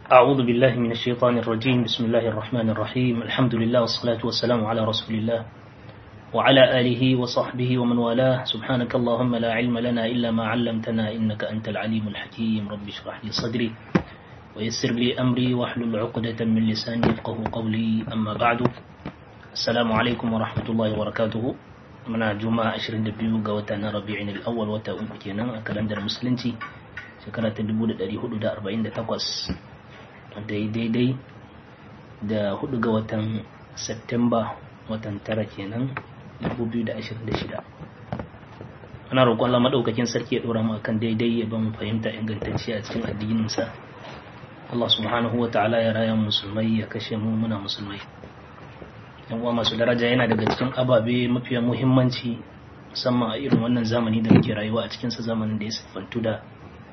أعوذ بالله من الشيطان الرجيم بسم الله الرحمن الرحيم الحمد لله والصلاة والسلام على رسول الله وعلى آله وصحبه ومن والاه سبحانك اللهم لا علم لنا إلا ما علمتنا إنك أنت العليم الحكيم رب اشرح لي صدري ويسر لي أمري واحلل عقدة من لساني يفقه قولي أما بعد السلام عليكم ورحمة الله وبركاته muna juma'a 22 ga wata na rabi'in al-awwal wata uku kenan a kalandar musulunci shekara ta 1448 wanda ya daidai da 4 ga watan Septemba watan tara kenan 2026 ana roƙon Allah madaukakin sarki ya dora mu akan daidai ya ba mu fahimta ingantacciya a cikin addininsa Allah subhanahu wa ta'ala ya raya musulmai ya kashe mu muna musulmai yan uwa masu daraja yana daga cikin ababe mafiya muhimmanci musamman a irin wannan zamani da muke rayuwa a cikinsa zamanin da ya siffantu da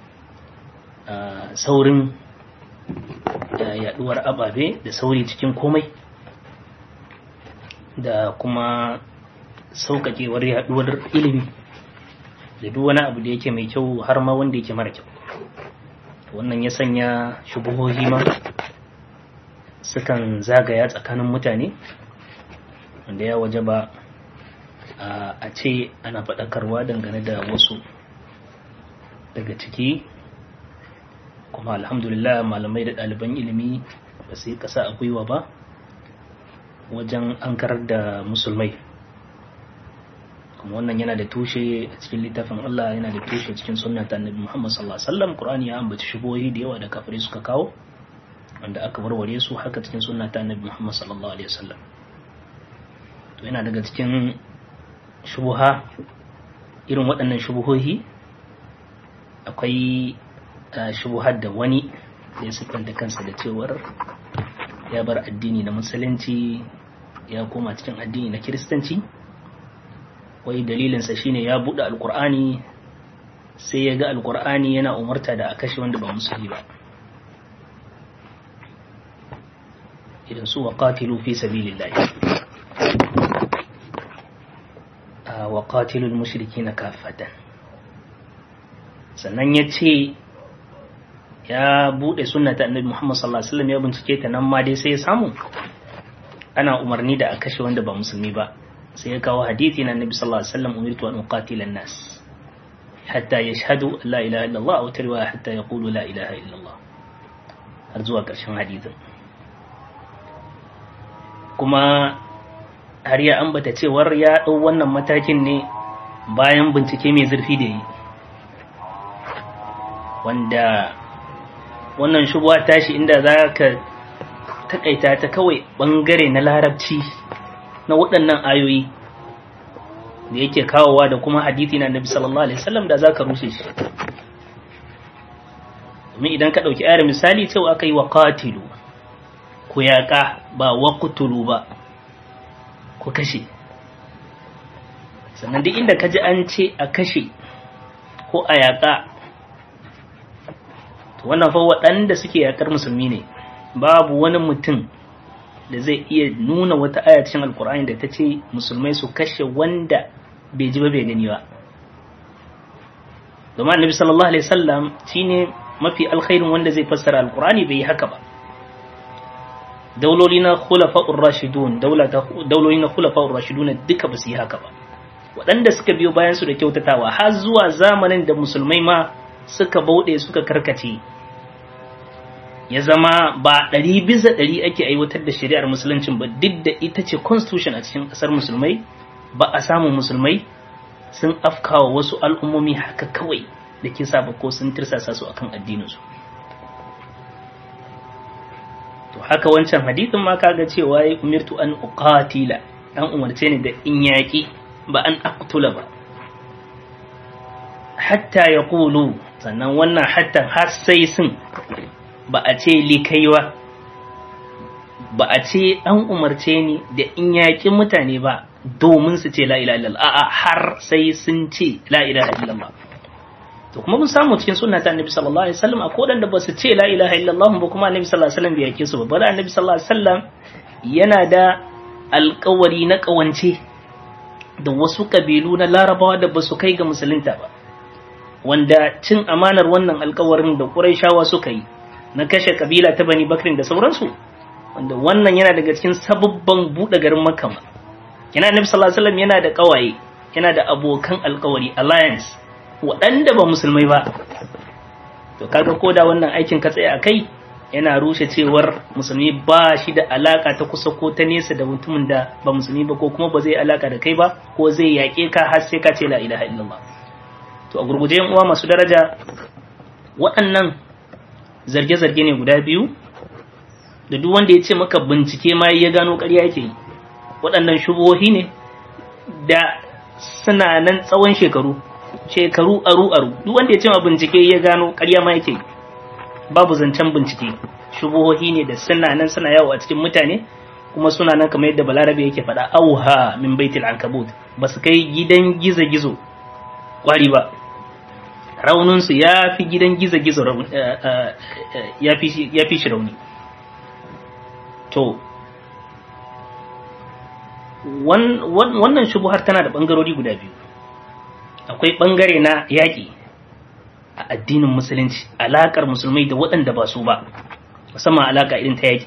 saurin yaduwar ababe da sauri cikin komai da kuma sauƙaƙewar yaduwar ilimi da duk wani abu da yake mai kyau har ma wanda yake mara kyau wannan ya sanya shubuhohi ma sukan zagaya tsakanin mutane wanda ya waje ba a ce ana faɗakarwa dangane da wasu daga ciki kuma alhamdulillah malamai da ɗaliban ilimi ba su yi ƙasa a gwiwa ba wajen an karar da musulmai kuma wannan yana da tushe a cikin littafin Allah yana da tushe cikin sunna ta annabi Muhammad sallallahu alaihi wasallam Qur'ani ya ambaci shubohi da yawa da kafirai suka kawo wanda aka warware su haka cikin sunna ta annabi Muhammad sallallahu alaihi wasallam to yana daga cikin shubuha irin waɗannan shubuhohi akwai shubuhar da wani ya siffanta kansa da cewar ya bar addini na musulunci ya koma cikin addini na kiristanci wai dalilinsa shine ya buɗe alkur'ani sai ya ga alkur'ani yana umarta da a kashe wanda ba musulmi ba idan su wa qatilu fi sabilillahi wa qatilul mushrikina kaffatan sannan ya ce ya bude sunnata annabi Muhammad sallallahu alaihi wasallam ya bincike ta nan ma dai sai ya samu ana umarni da a kashe wanda ba musulmi ba sai ya kawo hadisi na annabi sallallahu alaihi wasallam umirtu an uqatila an-nas hatta yashhadu la ilaha illallah aw tarwa hatta yaqulu la ilaha illallah har zuwa ƙarshen hadisin kuma har ya ambata cewar ya ɗau wannan matakin ne bayan bincike mai zurfi da yi wanda wannan shubuwa tashi inda za ka takaita ta kawai ɓangare na larabci na waɗannan ayoyi da yake kawowa da kuma hadithi na nabi sallallahu alaihi wasallam da za ka rushe shi domin idan ka ɗauki ayar misali cewa aka yi wa qatilu ku yaƙa ba wa kutulu ba ku kashe sannan duk inda ka ji an ce a kashe ko a yaƙa to wannan fa waɗanda suke yaƙar musulmi ne babu wani mutum da zai iya nuna wata aya cikin alkur'ani da ta ce musulmai su kashe wanda bai ji ba bai gani ba domin annabi sallallahu alaihi wasallam shine mafi alkhairin wanda zai fassara alkur'ani bai yi haka ba dauloli na khulafa'ur rashidun dauloli na khulafa'ur rashidun duka ba su yi haka ba waɗanda suka biyo bayan su da kyautatawa har zuwa zamanin da musulmai ma suka bauɗe suka karkace ya zama ba ɗari bisa ɗari ake aiwatar da shari'ar musuluncin ba duk da ita ce constitution a cikin ƙasar musulmai ba a samu musulmai sun afkawa wasu al'ummomi haka kawai da kisa ba ko sun tirsasa su akan addininsu to haka wancan hadithin ma kaga cewa ya umirtu an uqatila an umarce ni da in yaki ba an aqtula ba hatta yaqulu sannan wannan hatta har sai sun ba a ce likaiwa ba a ce an umarce ni da in yaki mutane ba domin su ce la ilaha illallah a'a har sai sun ce la ilaha illallah to kuma mun samu cikin sunna ta annabi sallallahu alaihi wasallam akwai wadanda ba su ce la ilaha illallah ba kuma annabi sallallahu alaihi wasallam bai yake su ba bala annabi sallallahu alaihi wasallam yana da alƙawari na ƙawance da wasu kabilu na larabawa da ba su kai ga musulunta ba wanda cin amanar wannan alƙawarin da ƙurayshawa suka yi na kashe kabila ta bani bakrin da sauransu wanda wannan yana daga cikin sababban buɗe garin makka yana annabi sallallahu alaihi wasallam yana da kawaye yana da abokan alkawari alliance waɗanda ba musulmai ba to kaga ko da wannan aikin ka tsaya a kai yana rushe cewar musulmi ba shi da alaka ta kusa ko ta nesa da mutumin da ba musulmi ba ko kuma ba zai alaka da kai ba ko zai yaƙe ka har sai ka ce la ilaha illallah to a gurguje yan uwa masu daraja waɗannan zarge-zarge ne guda biyu da duk wanda ya ce maka bincike ma ya gano ƙarya yake yi waɗannan shubuhohi ne da suna nan tsawon shekaru shekaru aru aru duk wanda ya ce ma bincike ya gano ƙarya ma yake babu zancen bincike shubuhohi ne da suna nan suna yawo a cikin mutane kuma suna nan kamar yadda balarabe yake faɗa auha min baitil ankabut ba su kai gidan gizo gizo kwari ba rauninsu ya fi gidan gizo gizo ya fi shi rauni to wannan shubuhar tana da ɓangarori guda biyu akwai ɓangare na yaƙi a addinin musulunci alaƙar musulmai da waɗanda ba su ba musamman alaƙa irin ta yaƙi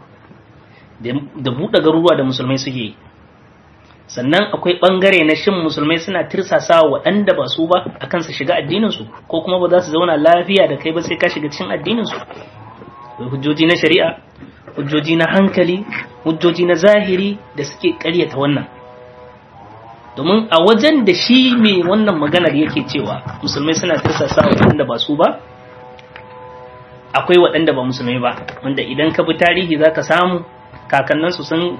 da buɗe garuruwa da musulmai suke yi sannan akwai ɓangare na shin musulmai suna tirsasa waɗanda ba su ba a kansa shiga addininsu ko kuma ba za su zauna lafiya da kai ba sai ka shiga cikin addininsu hujjoji na shari'a hujjoji na hankali hujjoji na zahiri da suke ƙaryata wannan domin a wajen da shi mai wannan maganar yake cewa musulmai suna tirsasa waɗanda ba su ba akwai waɗanda ba musulmai ba wanda idan ka bi tarihi za ka samu kakanninsu sun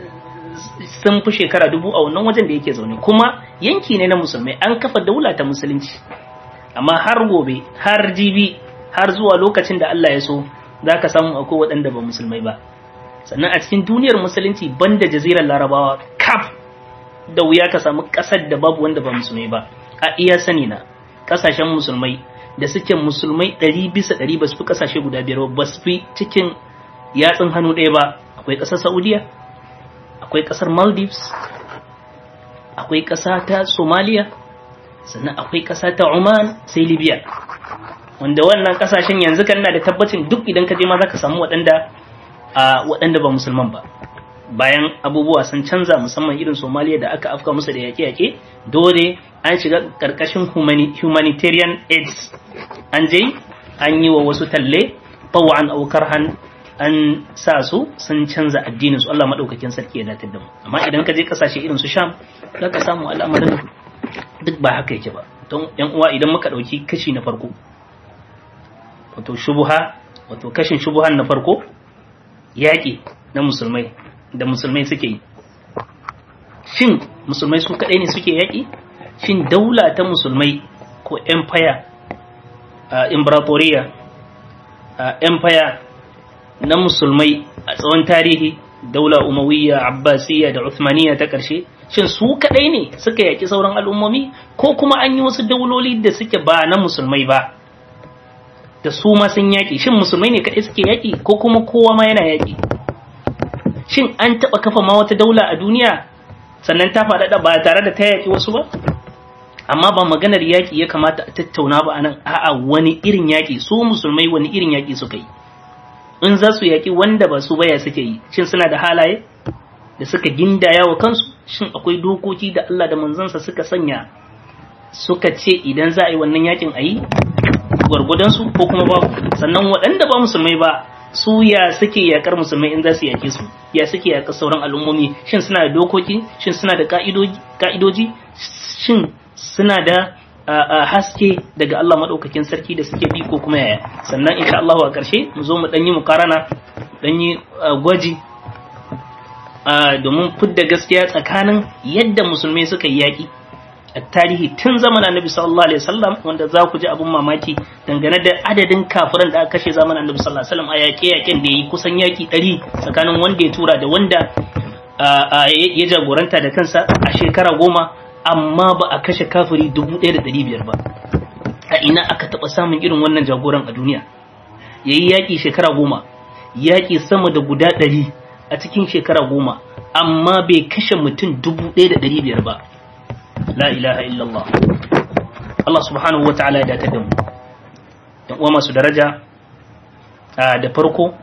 sun fi shekara dubu a wannan wajen da yake zaune kuma yanki ne na musulmai an kafa daula ta musulunci amma har gobe har jibi har zuwa lokacin da Allah ya so za ka samu akwai waɗanda ba musulmai ba sannan a cikin duniyar musulunci banda jazirar larabawa kaf da wuya ka samu ƙasar da babu wanda ba musulmai ba a iya sani na ƙasashen musulmai da suke musulmai ɗari bisa ɗari ba su fi ƙasashe guda biyar ba su fi cikin yatsun hannu ɗaya ba akwai ƙasar saudiya akwai ƙasar maldives akwai ƙasa ta somalia sannan akwai ƙasa ta oman sai libya wanda wannan ƙasashen yanzu kan na da tabbacin duk idan ka je ma za ka samu waɗanda a waɗanda ba musulman ba bayan abubuwa sun canza musamman irin somaliya da aka afka musu da yaƙe-yaƙe dole an shiga ƙarƙashin humanitarian aids an je an yi wa wasu talle tawan aukar han an sa su sun canza addinin su Allah madaukakin sarki ya datar da mu amma idan ka je kasashe irin su Sham za ka samu al'amarin duk ba haka yake ba don yan uwa idan muka dauki kashi na farko wato shubuha wato kashin shubuhan na farko yaƙi na musulmai da musulmai suke yi shin musulmai su kaɗai ne suke yaƙi shin daula ta musulmai ko empire uh, imperatoriya uh, empire na musulmai a tsawon tarihi daula umawiyya abbasiyya da uthmaniyya ta ƙarshe shin su kaɗai ne suka yaƙi sauran al'ummomi ko kuma an yi wasu dauloli da suke ba na musulmai ba da su ma sun yaƙi shin musulmai ne kaɗai suke yaƙi ko kuma kowa ma yana yaƙi shin an taɓa kafa ma wata daula a duniya sannan ta faɗaɗa ba tare da ta yaƙi wasu ba amma ba maganar yaƙi ya kamata a tattauna ba anan a'a wani irin yaƙi su musulmai wani irin yaƙi suka yi in za su yaƙi wanda ba su baya suke yi shin suna da halaye da suka gindaya wa kansu shin akwai dokoki da Allah da manzansa suka sanya suka ce idan za a yi wannan yaƙin a yi gwargwadonsu ko kuma babu sannan waɗanda ba musulmai ba su ya suke yaƙar musulmai in za su yaƙe su ya suke yaƙar sauran al'ummomi shin suna da dokoki shin suna da ka'idoji shin suna da haske daga Allah maɗaukakin sarki da suke bi ko kuma yaya sannan insha Allah a ƙarshe mu zo mu ɗan yi mukarana ɗan yi gwaji domin fidda gaskiya tsakanin yadda musulmai suka yi yaƙi a tarihi tun zaman annabi sallallahu alaihi wasallam wanda za ku ji abin mamaki dangane da adadin kafiran da aka kashe zaman annabi sallallahu alaihi wasallam a yaƙe-yaƙen da yi kusan yaƙi ɗari tsakanin wanda ya tura da wanda ya jagoranta da kansa a shekara goma amma ba a kashe kafiri dubu ɗaya da ɗari biyar ba a ina aka taɓa samun irin wannan jagoran a duniya ya yi yaƙi shekara goma yaƙi sama da guda ɗari a cikin shekara goma amma bai kashe mutum dubu ɗaya da ɗari biyar ba la ilaha illallah Allah subhanahu wa ta'ala ya datar da mu yan uwa masu daraja da farko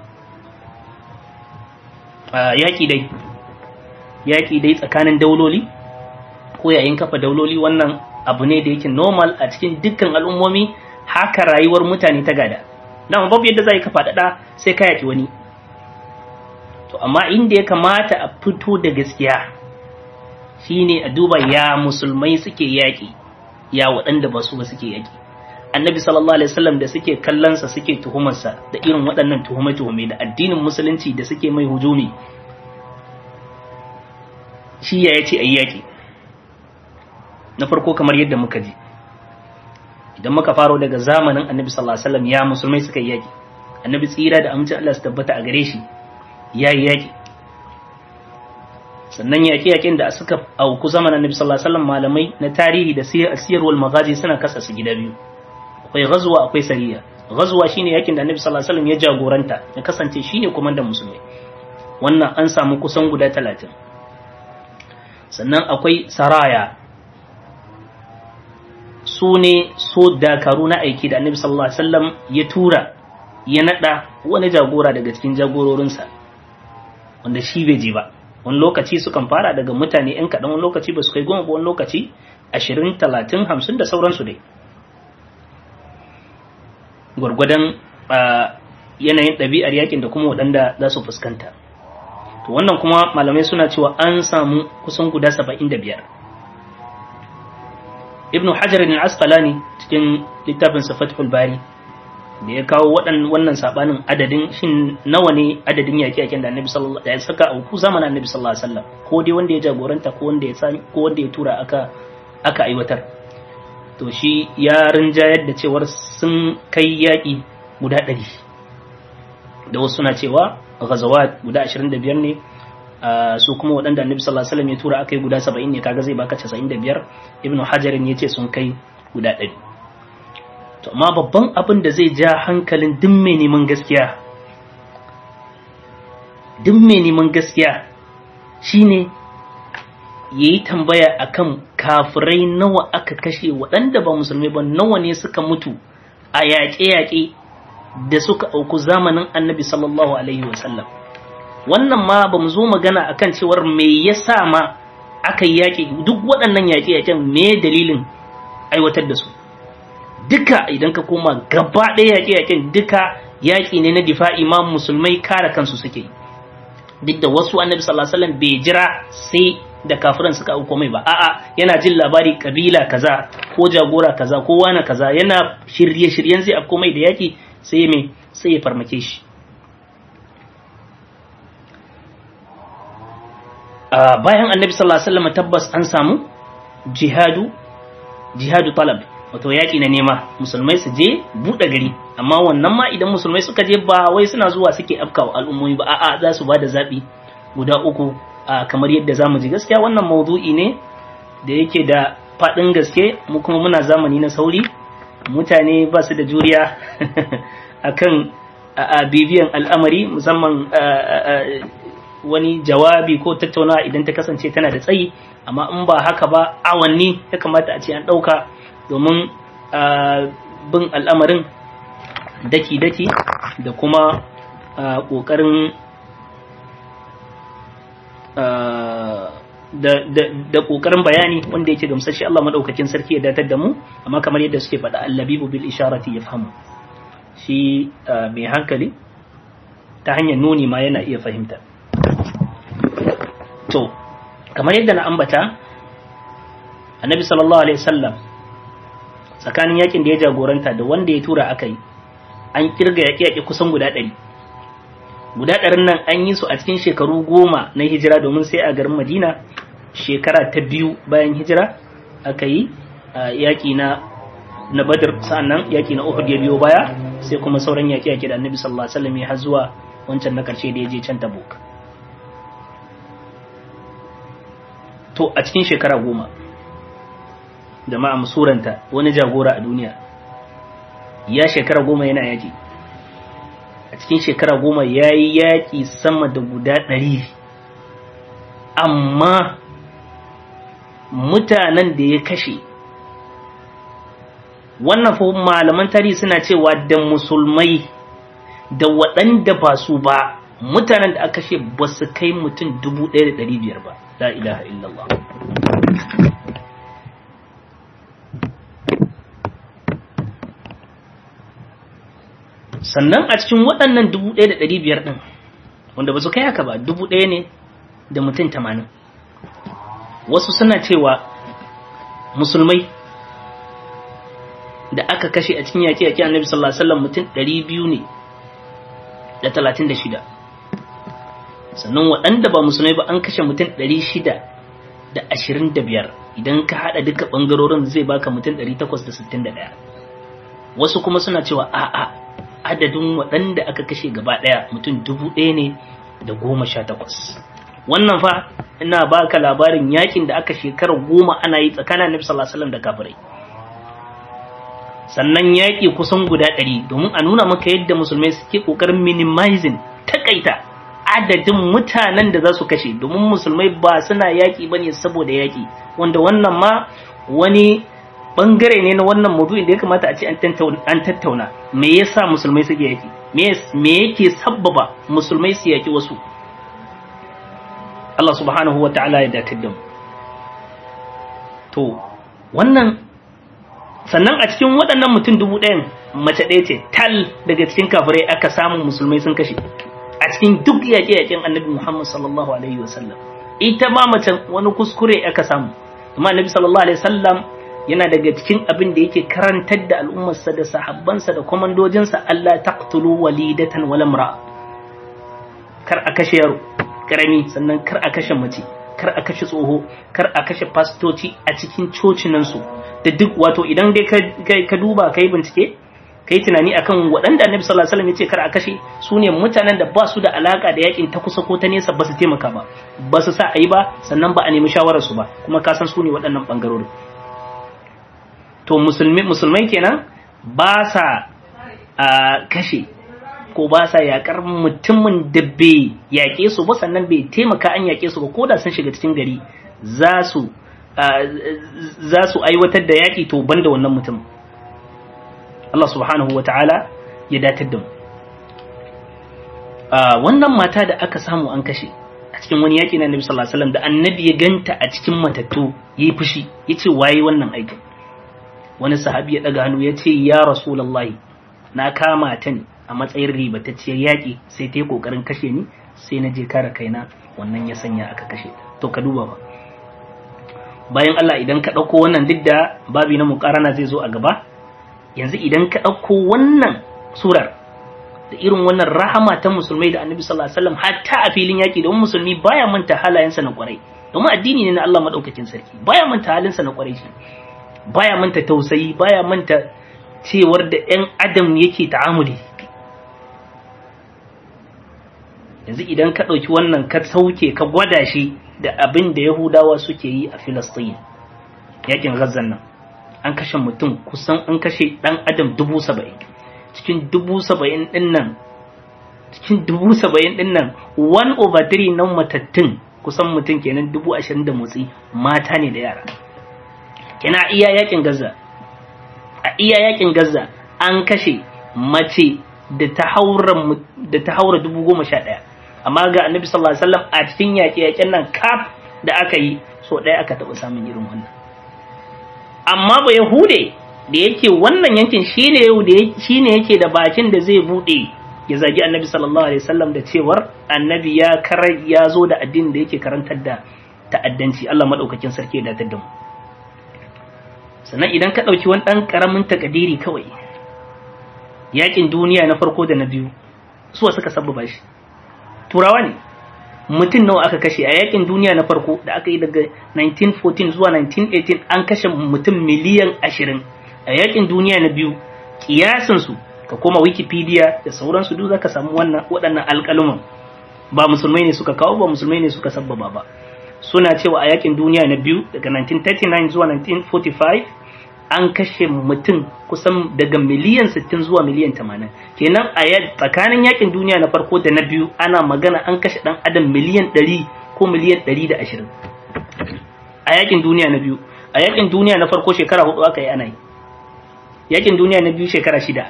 yaƙi dai yaƙi dai tsakanin dauloli ko yayin kafa dauloli wannan abu ne da yake normal a cikin dukkan al'ummomi haka rayuwar mutane ta gada dama babu yadda za ka faɗaɗa sai ka yaƙi wani to amma inda ya kamata a fito da gaskiya shine a duba ya musulmai suke yaƙi ya waɗanda ba su ba suke yaƙi annabi sallallahu alaihi wasallam da suke kallonsa suke tuhumarsa da irin waɗannan tuhume-tuhume da addinin musulunci da suke mai hujumi shi ya yace ayi yaƙi na farko kamar yadda muka ji idan muka faro daga zamanin annabi sallallahu alaihi wasallam ya musulmai suka yi yaƙi annabi tsira da amincin Allah su tabbata a gare shi ya yi yaƙi sannan yaƙe-yaƙen da suka auku zamanin annabi sallallahu alaihi wasallam malamai na tarihi da siyarwar magazi suna kasa su gida biyu akwai ghazwa akwai sariya ghazwa shine yakin da annabi sallallahu alaihi wasallam ya jagoranta ya kasance shine komandan musulmai wannan an samu kusan guda 30 sannan akwai saraya su ne so dakaru na aiki da annabi sallallahu alaihi wasallam ya tura ya nada wani jagora daga cikin jagororinsa wanda shi bai je ba wani lokaci sukan fara daga mutane yan kaɗan wani lokaci ba su kai goma ba wani lokaci ashirin talatin hamsin da sauransu dai gwargwadon yanayin ɗabi'ar yakin da kuma waɗanda za su fuskanta to wannan kuma malamai suna cewa an samu kusan guda saba'in da biyar ibn hajar al-asqalani cikin littafin fathul bari da ya kawo wannan sabanin adadin shin nawa ne adadin yaƙi-yaƙin da annabi sallallahu alaihi wasallam saka auku zamanin annabi sallallahu alaihi wasallam ko dai wanda ya jagoranta ko wanda ya sami ko wanda ya tura aka aka aiwatar to shi ya rinjayar da cewar sun kai yaƙi guda ɗari da wasu suna cewa ghazawat guda 25 ne su kuma waɗanda annabi sallallahu alaihi wasallam ya tura aka yi guda 70 ne kaga zai baka 95 ibnu hajarin ya ce sun kai guda ɗari to amma babban abin da zai ja hankalin duk mai neman gaskiya duk mai neman gaskiya shine ya yi tambaya akan kafirai nawa aka kashe waɗanda ba musulmai ba nawa ne suka mutu a yaƙe-yaƙe da suka auku zamanin annabi sallallahu alaihi wasallam wannan ma ba mu zo magana akan cewar me yasa ma aka yi yaƙi duk waɗannan yaƙe-yaƙen me dalilin aiwatar da su duka idan ka koma gaba ɗaya yaƙe-yaƙen duka yaƙi ne na difa'i ma musulmai kare kansu suke duk da wasu annabi sallallahu alaihi wasallam bai jira sai da kafiran suka auko mai ba a'a yana jin labari kabila kaza ko jagora kaza ko wani kaza yana shirye-shiryen zai afko mai da yaƙi sai me sai ya farmake shi bayan annabi sallallahu alaihi wasallam tabbas an samu jihadu jihadu talab wato yaƙi na nema musulmai su je buɗe gari amma wannan ma idan musulmai suka je ba wai suna zuwa suke afkawa al'ummomi ba a'a za su ba da zaɓi guda uku kamar yadda za mu ji gaskiya wannan maudu'i ne da yake da faɗin gaske mu kuma muna zamani na sauri mutane ba su da juriya akan bibiyan al'amari musamman wani jawabi ko tattaunawa idan ta kasance tana da tsayi amma in ba haka ba awanni ya kamata a ce an ɗauka domin bin al'amarin daki-daki da kuma ƙoƙarin da ƙoƙarin bayani wanda yake gamsashe Allah maɗaukakin sarki ya datar da mu amma kamar yadda suke faɗa allabibu bil isharati ya fahimu shi mai hankali ta hanyar nuni ma yana iya fahimta to kamar yadda na ambata annabi sallallahu alaihi wasallam tsakanin yakin da ya jagoranta da wanda ya tura aka yi an kirga yaƙe-yaƙe kusan guda ɗari guda ɗarin nan an yi su a cikin shekaru goma na hijira domin sai a garin madina shekara ta biyu bayan hijira aka yi yaƙi na na badr sa'annan yaƙi na uhud ya biyo baya sai kuma sauran yaƙe-yaƙe da annabi sallallahu alaihi wasallam ya har zuwa wancan na ƙarshe da ya je can tabuk to a cikin shekara goma jama'a musuranta wani jagora a duniya ya shekara goma yana yaƙi a cikin shekara goma ya yi yaƙi sama da guda ɗari amma mutanen da ya kashe wannan fa malaman tarihi suna cewa da musulmai da waɗanda ba su ba mutanen da aka kashe ba su kai mutum dubu ɗaya da ɗari biyar ba la ilaha illallah sannan a cikin waɗannan dubu ɗaya da ɗari biyar ɗin wanda ba su kai haka ba dubu ɗaya ne da mutum tamanin wasu suna cewa musulmai da aka kashe a cikin yaƙi-yaƙi annabi sallallahu alaihi wasallam mutum ɗari biyu ne da talatin da shida sannan waɗanda ba musulmai ba an kashe mutum ɗari shida da ashirin da biyar idan ka haɗa duka ɓangarorin zai baka mutum ɗari takwas da sittin da ɗaya wasu kuma suna cewa a'a adadin waɗanda aka kashe gaba ɗaya mutum dubu ɗaya ne da goma sha takwas wannan fa ina baka labarin yakin da aka shekara goma ana yi tsakanin annabi sallallahu alaihi wasallam da kafirai sannan yaƙi kusan guda ɗari domin a nuna maka yadda musulmai suke ƙoƙarin minimizing takaita adadin mutanen da za su kashe domin musulmai ba suna yaƙi bane saboda yaƙi wanda wannan ma wani bangare ne na wannan maudu'in da ya kamata a ce an tattauna me yasa musulmai suke yaƙi me yake sabbaba musulmai su yaƙi wasu Allah subhanahu wa ta'ala ya datar da mu to wannan sannan a cikin waɗannan mutum dubu ɗayan mace ɗaya ce tal daga cikin kafirai aka samu musulmai sun kashe a cikin duk yaƙe-yaƙen annabi Muhammad sallallahu alaihi wasallam ita ma mace wani kuskure aka samu amma annabi sallallahu alaihi wasallam yana daga cikin abin da yake karantar da al'ummarsa da sahabbansa da kwamandojinsa Allah taqtulu walidatan wala imra kar a kashe yaro karami sannan kar a kashe mace kar a kashe tsoho kar a kashe fastoci a cikin cocinansu da duk wato idan dai ka duba kai bincike kai tunani akan waɗanda annabi sallallahu alaihi wasallam ya ce kar a kashe su ne mutanen da ba su da alaka da yakin ta kusa ko ta nesa ba su taimaka ba ba su sa a yi ba sannan ba a nemi shawarar su ba kuma ka san su ne waɗannan bangarorin to musulmi musulmai kenan ba sa a kashe ko ba sa yakar mutumin da bai yaƙe su ba sannan bai taimaka an yaƙe su ba ko da sun shiga cikin gari za su za su aiwatar da yaƙi to banda wannan mutum Allah subhanahu wa ta'ala ya datar da mu wannan mata da aka samu an kashe a cikin wani yaƙi na Annabi sallallahu alaihi wasallam da Annabi ya ganta a cikin matattu yayi fushi yace waye wannan aikin wani sahabi ya daga hannu yace ya rasulullahi na kama ta ne a matsayin ribatacciyar yaƙi sai ta yi ƙoƙarin kashe ni sai na je kare kaina wannan ya sanya aka kashe to ka duba ba bayan Allah idan ka ɗauko wannan duk da babi na muƙarana zai zo a gaba yanzu idan ka ɗauko wannan surar da irin wannan rahama ta musulmai da annabi sallallahu alaihi wasallam hatta a filin yaƙi domin musulmi baya manta halayensa na ƙwarai domin addini ne na Allah madaukakin sarki baya manta halinsa na ƙwarai shi baya manta tausayi baya manta cewar da 'yan adam yake ta'amuli yanzu idan ka ɗauki wannan ka sauke ka gwada shi da abin da yahudawa suke yi a filistin yakin gazan nan an kashe mutum kusan an kashe ɗan adam dubu saba'in cikin dubu saba'in ɗin nan cikin dubu saba'in ɗin nan one over three nan matattun kusan mutum kenan dubu ashirin da motsi mata ne da yara kina iya yakin gaza a iya yakin gaza an kashe mace da ta haura da ta haura dubu goma sha ɗaya amma ga annabi sallallahu alaihi wasallam a cikin yaƙe-yaƙen nan kaf da aka yi so ɗaya aka taɓa samun irin wannan amma ba yahude da yake wannan yankin shine yau da shine yake da bakin da zai bude ya zagi annabi sallallahu alaihi wasallam da cewar annabi ya kar ya zo da addinin da yake karantar da ta'addanci Allah madaukakin sarki ya datar da mu sannan idan ka ɗauki wani ɗan ƙaramin takadiri kawai yakin duniya na farko da na biyu suwa suka sabbaba shi turawa ne mutum nawa aka kashe a yakin duniya na farko da aka yi daga 1914 zuwa 1918 an kashe mutum miliyan 20 a yakin duniya na biyu kiyasinsu ka koma wikipedia da sauransu duk zaka samu wannan waɗannan alƙaluman ba musulmai ne suka kawo ba musulmai ne suka sabbaba ba suna cewa a yakin duniya na biyu daga 1939 zuwa 1945 an kashe mutum kusan daga miliyan 60 zuwa miliyan 80 kenan a tsakanin yakin duniya na farko da na biyu ana magana an kashe dan adam miliyan 100 ko miliyan 120 a yakin duniya na biyu a yakin duniya na farko shekara hudu aka yi ana yi yakin duniya na biyu shekara shida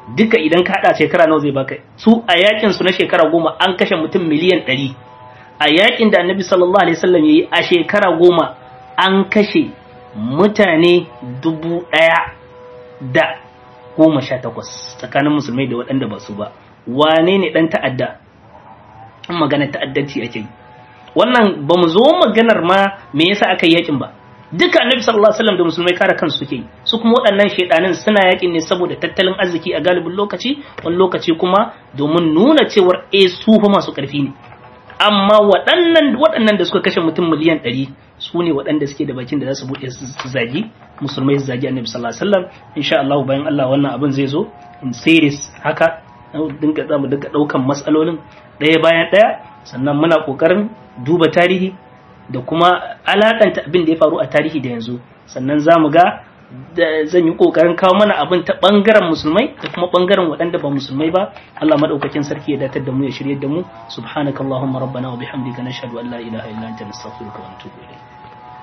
duka idan ka hada shekara nawa zai baka su a yakin su na shekara goma an kashe mutum miliyan ɗari a yakin da annabi sallallahu alaihi wasallam yayi a shekara goma an kashe mutane dubu ɗaya da goma sha takwas tsakanin musulmai da waɗanda ba su ba wane ne ɗan ta'adda in magana ta'addanci ake yi wannan ba mu zo maganar ma me yasa aka yi yakin ba duka annabi sallallahu alaihi wasallam da musulmai kare kansu suke yi su kuma waɗannan shaidanin suna yakin ne saboda tattalin arziki a galibin lokaci wani lokaci kuma domin nuna cewar eh su fa masu ƙarfi ne amma waɗannan waɗannan da suka kashe mutum miliyan ɗari su ne waɗanda suke da bakin da za su buɗe su zagi musulmai su zagi annabi sallallahu alaihi wasallam insha Allah bayan Allah wannan abin zai zo in series haka dinka za mu dinka ɗaukan matsalolin ɗaya bayan ɗaya sannan muna ƙoƙarin duba tarihi da kuma alaƙanta abin da ya faru a tarihi da yanzu sannan za mu ga zan yi ƙoƙarin kawo mana abin ta ɓangaren musulmai da kuma ɓangaren waɗanda ba musulmai ba Allah madaukakin sarki ya datar da mu ya shirye da mu subhanakallahumma rabbana wa bihamdika nashhadu an la ilaha illa anta nastaghfiruka wa natubu ilayk